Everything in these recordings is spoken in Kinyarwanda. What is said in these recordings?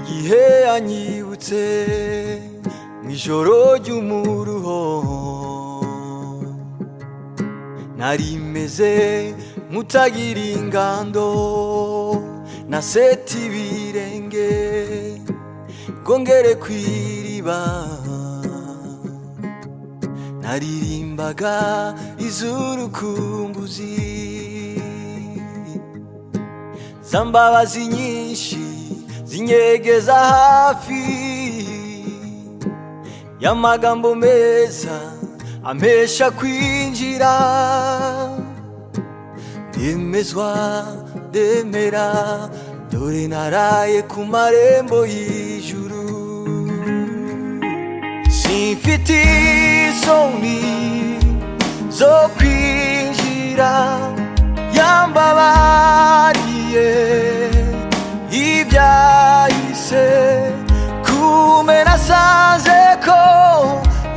gihe yanyibutse mu ijoro ry'umuruho nari meze nk'utagira ingando na seti ibirenge ngo ngere ku iriba naririmbaga iz'urukumbuzi za mbabazi nyinshi zinyegeza hafi y'amagambo meza ampesha kwinjira ndemezwa ndemera dore naraye ku marembo y'ijuru simfite isoni zo kwinjira yambabariye ibyahise kumena sanze ko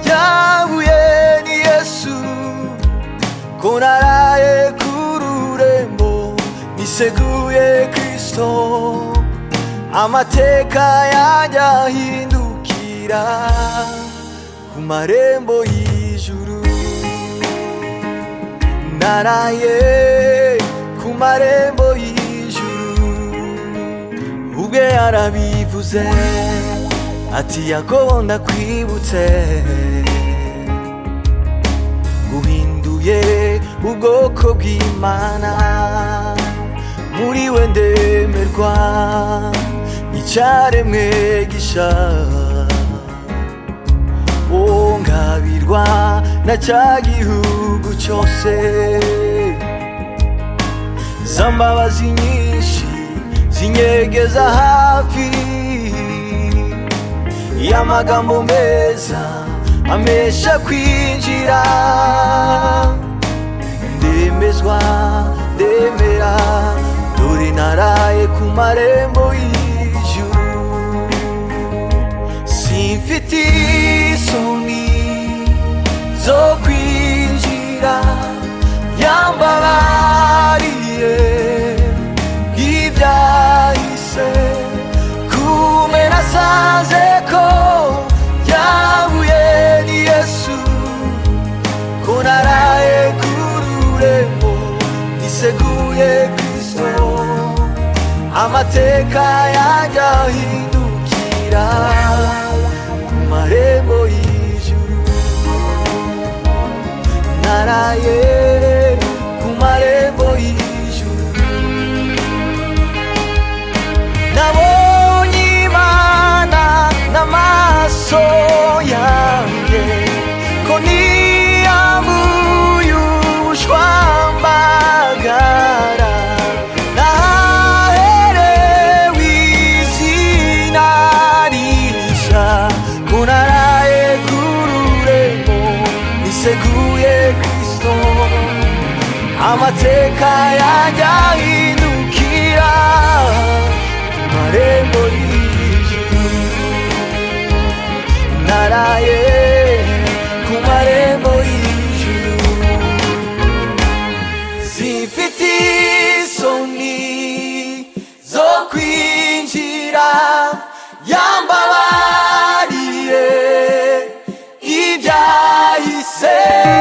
yahuye ni yesu ko naraye kururembo niseguye kristo amateka yanjye ahindukira ku marembo y'ijuru naraye ku marembo y'ijuru ubwe yarabivuze ati yakobo ndakwibutse guhinduye ubwoko bw'imana muri we ndemerwa n'icyaremwe gisha o ngabirwa na cya gihugu cyose za mbabazi nyinshi zinyegeza hafi y'amagambo meza amesha kwinjira ndemezwa ndemera dore naraye ku marembo y'ijuru simfite isoni zo kwinjira yambabariye ibyahise kumena sanze ko yahuye ni yesu ko naraye kururembo niseguye kristo amateka yanjye ahindukira ku marembo y'ijuru naraye ku marembo y'ijuru nabonye imana n'amaso yanjye ko niyambuye ubushwambagara naherewe izina rishya ko naraye ku rurembo niseguye kristo amateka yanjye ahindukira ku marembo y'ijuru naraye ku marembo y'ijuru zifite isoni zo kwinjira yambabariye ibyahise